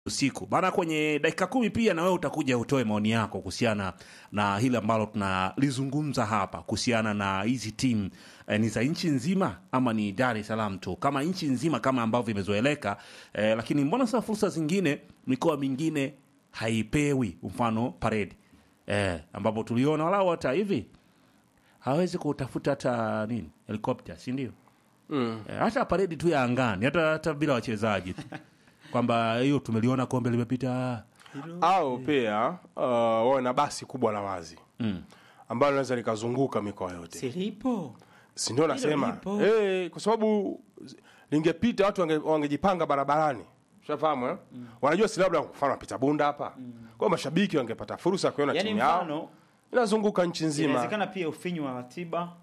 usiku bana. Kwenye dakika kumi pia na wewe utakuja utoe maoni yako kuhusiana na hili ambalo tunalizungumza hapa kuhusiana na hizi timu eh, ni za nchi nzima ama ni Dar es Salaam tu, kama nchi nzima kama ambavyo imezoeleka eh, lakini mbona sasa fursa zingine mikoa mingine haipewi, mfano paredi eh, ambapo tuliona walau hata hivi hawezi kutafuta hata nini helikopta, si ndio? Mm. Eh, hata paredi tu ya angani hata, hata bila wachezaji tu kwamba hiyo tumeliona kombe limepita au pia uh, wawe na basi kubwa la wazi mm. ambalo linaweza likazunguka mikoa yote silipo si ndio nasema lipo. eh, kwa sababu lingepita watu wange- wangejipanga barabarani ushafahamu eh? wanajua si labda kwa mfano wapita bunda hapa kwa hiyo mashabiki wangepata fursa ya kuona yani timu yao mfano inazunguka nchi nzima inawezekana pia ufinyu wa ratiba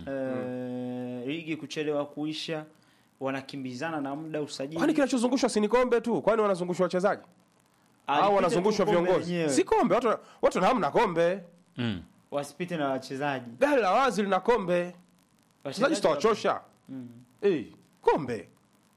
eh, ligi kuchelewa kuisha wanakimbizana na muda usajili kwani kinachozungushwa si ni kombe tu kwani wanazungushwa wachezaji Alipite au tu wanazungushwa kombe viongozi lenyewe. si kombe watu watu na hamna kombe Mm. wasipite na wachezaji gari la wazi lina kombe wachezaji tutawachosha eh, kombe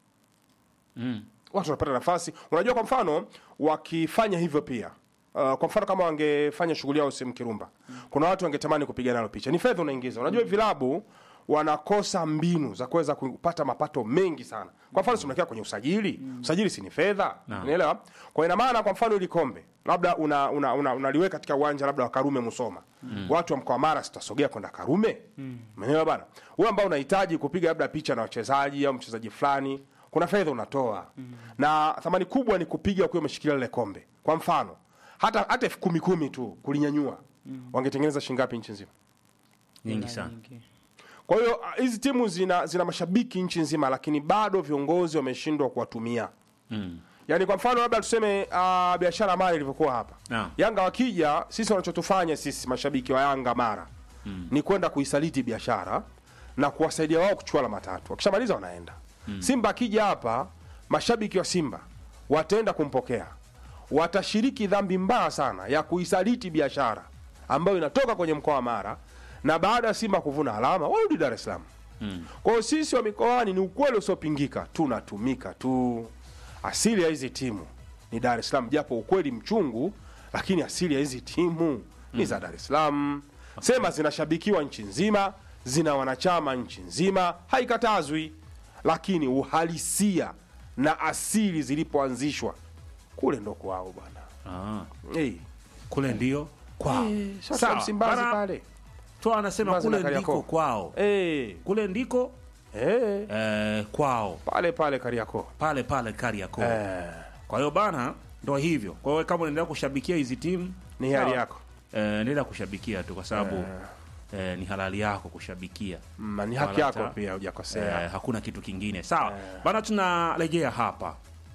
Mm. watu wanapata nafasi unajua kwa mfano wakifanya hivyo pia Uh, kwa mfano kama wangefanya shughuli yao sehemu kirumba kuna watu wangetamani kupiga nalo picha ni fedha unaingiza unajua vilabu wanakosa mbinu za kuweza kupata mapato mengi sana kwa mfano simnakia kwenye usajili usajili si ni fedha Naam. unaelewa kwa ina maana kwa mfano ili kombe labda unaliweka una, una, unaliweka katika uwanja labda wa karume musoma watu wa mkoa wa mara sitasogea kwenda karume umeelewa bana wewe ambao unahitaji kupiga labda picha na wachezaji au mchezaji fulani kuna fedha unatoa na thamani kubwa ni kupiga ukiwa umeshikilia lile kombe kwa mfano hata hata elfu kumi kumi tu kulinyanyua wangetengeneza shingapi nchi nzima nyingi sana kwa hiyo ah, hizi timu zina, zina mashabiki nchi nzima lakini bado viongozi wameshindwa kuwatumia mm. yaani kwa mfano labda tuseme uh, biashara mara ilivyokuwa hapa Naam. yanga wakija sisi wanachotufanya sisi mashabiki wa yanga mara mm. ni kwenda kuisaliti biashara na kuwasaidia wao kuchukua alama tatu wakishamaliza wanaenda mm. simba akija hapa mashabiki wa simba wataenda kumpokea watashiriki dhambi mbaya sana ya kuisaliti biashara ambayo inatoka kwenye mkoa wa mara na baada ya simba kuvuna alama warudi dar es salaam Mm. kwa hiyo sisi wa mikoani ni ukweli usiopingika tunatumika tu asili ya hizi timu ni dar es salaam japo ukweli mchungu lakini asili ya hizi timu ni za dar es salaam sema zinashabikiwa nchi nzima zina wanachama nchi nzima haikatazwi lakini uhalisia na asili zilipoanzishwa kule ndo kwao bwana ah. hey. kule ndio kwao Sasa Sawa. msimbazi Bana, pale tu anasema Msimbazi na kule ndiko Kariakoo. kwao hey. kule ndiko hey. eh, kwao pale pale kariako pale pale Kariakoo eh. kwa hiyo bana ndo hivyo kwa hiyo kama unaendelea kushabikia hizi timu ni hali sawa. yako eh, endelea kushabikia tu kwa sababu eh, ni halali yako kushabikia Mm, ni haki Wala yako hata- pia hujakosea eh, hakuna kitu kingine sawa bana tunarejea hapa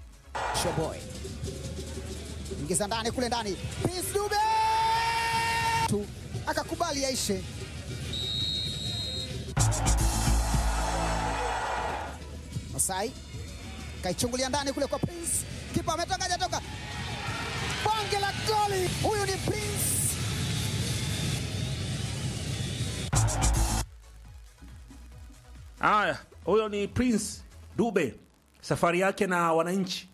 Showboy ingiza ndani kule ndani, Prince Dube tu akakubali yaishe. Masai kaichungulia ndani kule kwa Prince, kipa ametoka hajatoka, bonge la goli! Huyu ni Prince. haya huyo ni prince dube safari yake na wananchi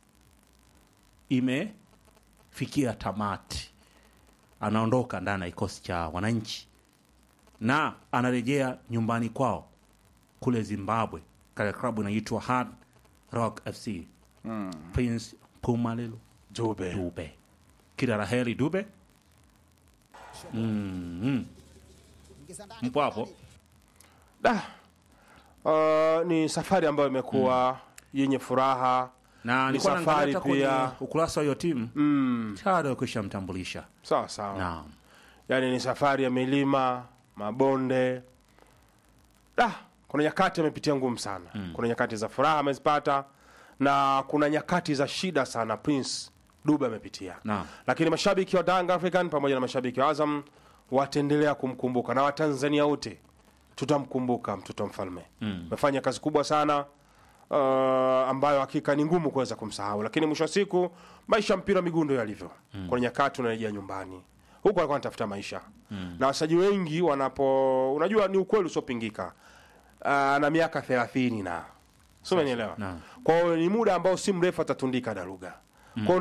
imefikia tamati anaondoka ndani ya kikosi cha wananchi na anarejea nyumbani kwao kule zimbabwe katika klabu inaitwa hard rock fc mm. prince pumalelo Dube. dube kila la heri dube mm-hmm. Ingiza ndani mpo hapo Da. Uh, ni safari ambayo imekuwa yenye furaha na Ni nilikuwa naangalia safari hata kwenye pia. ukurasa wa hiyo timu mm, tayari wakisha mtambulisha sawa sawa naam yaani ni safari ya milima mabonde da kuna nyakati amepitia ngumu sana mm. kuna nyakati za furaha amezipata na kuna nyakati za shida sana prince dube amepitia Naam. lakini mashabiki wa Young African pamoja na mashabiki wa Azam wataendelea kumkumbuka na Watanzania wote tutamkumbuka mtoto mfalme amefanya kazi kubwa sana uh, ambayo hakika ni ngumu kuweza kumsahau lakini mwisho wa siku maisha ya mpira wa miguu ndio yalivyo mm. kuna nyakati unarejea nyumbani huku alikuwa anatafuta maisha mm. na wasaji wengi wanapo unajua ni ukweli usiopingika uh, na miaka thelathini na sio umenielewa Naam. kwa hiyo ni muda ambao si mrefu atatundika daruga